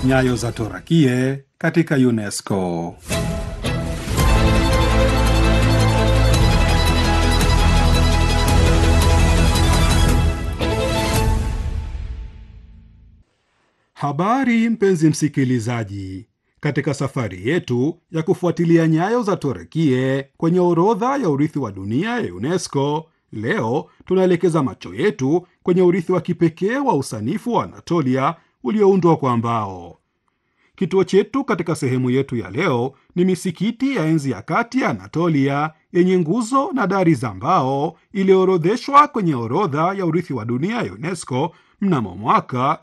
Nyayo za Torakie katika UNESCO. Habari mpenzi msikilizaji, katika safari yetu ya kufuatilia nyayo za Torakie kwenye orodha ya urithi wa dunia ya UNESCO, leo tunaelekeza macho yetu kwenye urithi wa kipekee wa usanifu wa Anatolia ulioundwa kwa mbao. Kituo chetu katika sehemu yetu ya leo ni misikiti ya enzi ya kati ya Anatolia yenye nguzo na dari za mbao iliyoorodheshwa kwenye orodha ya urithi wa dunia ya UNESCO mnamo mwaka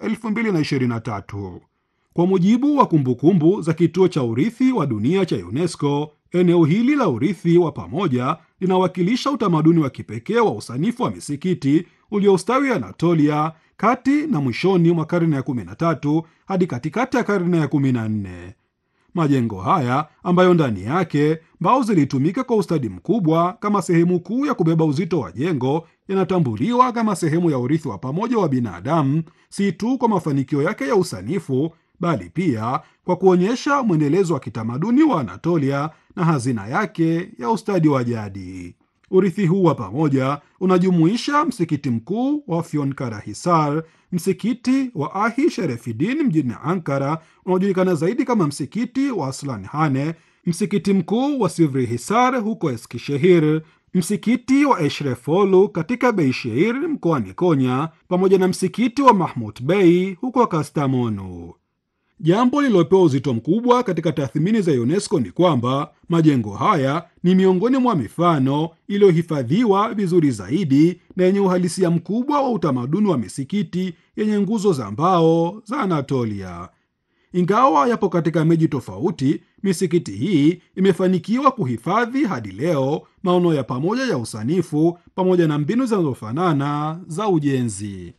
2023. Kwa mujibu wa kumbukumbu za kituo cha urithi wa dunia cha UNESCO, eneo hili la urithi wa pamoja linawakilisha utamaduni wa kipekee wa usanifu wa misikiti uliostawi Anatolia kati na mwishoni mwa karne ya 13 hadi katikati ya karne ya 14. Majengo haya ambayo ndani yake mbao zilitumika kwa ustadi mkubwa kama sehemu kuu ya kubeba uzito wa jengo yanatambuliwa kama sehemu ya urithi wa pamoja wa binadamu, si tu kwa mafanikio yake ya usanifu, bali pia kwa kuonyesha mwendelezo wa kitamaduni wa Anatolia na hazina yake ya ustadi wa jadi. Urithi huu wa pamoja unajumuisha msikiti mkuu wa Afyonkarahisar, msikiti wa Ahi Sherefidin mjini Ankara unaojulikana zaidi kama msikiti wa Aslanhane, msikiti mkuu wa Sivrihisar huko Eskishehir, msikiti wa Eshrefolu katika Beishehir mkoani Konya, pamoja na msikiti wa Mahmut Bey huko Kastamonu. Jambo lililopewa uzito mkubwa katika tathmini za UNESCO ni kwamba majengo haya ni miongoni mwa mifano iliyohifadhiwa vizuri zaidi na yenye uhalisia mkubwa wa utamaduni wa misikiti yenye nguzo za mbao za Anatolia. Ingawa yapo katika miji tofauti, misikiti hii imefanikiwa kuhifadhi hadi leo maono ya pamoja ya usanifu pamoja na mbinu zinazofanana za ujenzi.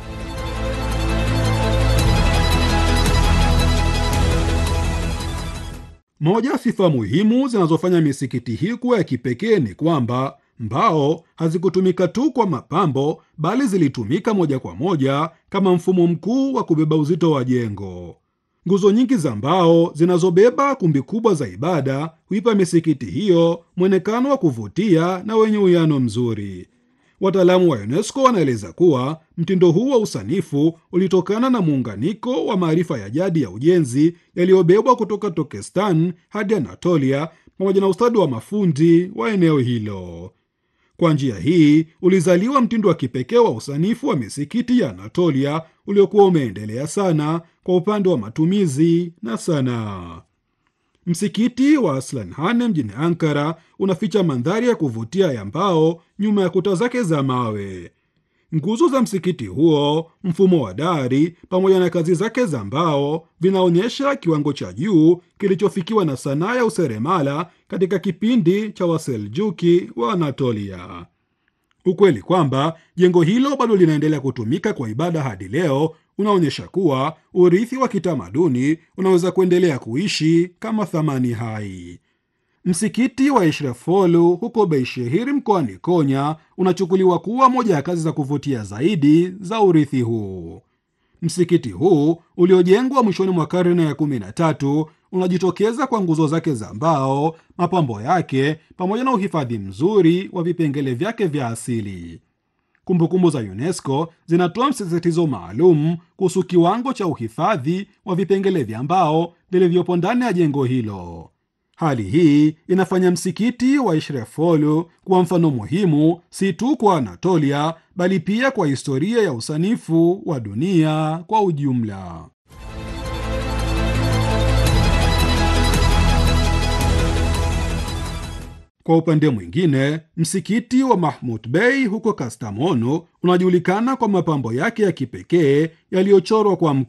Moja ya sifa muhimu zinazofanya misikiti hii kuwa ya kipekee ni kwamba mbao hazikutumika tu kwa mapambo, bali zilitumika moja kwa moja kama mfumo mkuu wa kubeba uzito wa jengo. Nguzo nyingi za mbao zinazobeba kumbi kubwa za ibada huipa misikiti hiyo mwonekano wa kuvutia na wenye uwiano mzuri. Wataalamu wa UNESCO wanaeleza kuwa mtindo huu wa usanifu ulitokana na muunganiko wa maarifa ya jadi ya ujenzi yaliyobebwa kutoka Turkestan hadi Anatolia pamoja na ustadi wa mafundi wa eneo hilo. Kwa njia hii ulizaliwa mtindo wa kipekee wa usanifu wa misikiti ya Anatolia uliokuwa umeendelea sana kwa upande wa matumizi na sanaa. Msikiti wa Aslanhane mjini Ankara unaficha mandhari ya kuvutia ya mbao nyuma ya kuta zake za mawe. Nguzo za msikiti huo, mfumo wa dari pamoja na kazi zake za mbao vinaonyesha kiwango cha juu kilichofikiwa na sanaa ya useremala katika kipindi cha Waseljuki wa Anatolia. Ukweli kwamba jengo hilo bado linaendelea kutumika kwa ibada hadi leo unaonyesha kuwa urithi wa kitamaduni unaweza kuendelea kuishi kama thamani hai. Msikiti wa Eshrefolu huko Beishehir mkoani Konya unachukuliwa kuwa moja ya kazi za kuvutia zaidi za urithi huu. Msikiti huu uliojengwa mwishoni mwa karne ya 13 unajitokeza kwa nguzo zake za mbao, mapambo yake pamoja na uhifadhi mzuri wa vipengele vyake vya asili. Kumbukumbu za UNESCO zinatoa msisitizo maalum kuhusu kiwango cha uhifadhi wa vipengele vya mbao vilivyopo ndani ya jengo hilo. Hali hii inafanya msikiti wa Ishrefolu kuwa mfano muhimu si tu kwa Anatolia bali pia kwa historia ya usanifu wa dunia kwa ujumla. Kwa upande mwingine, msikiti wa Mahmut Bey huko Kastamonu unajulikana kwa mapambo yake ya kipekee yaliyochorwa kwa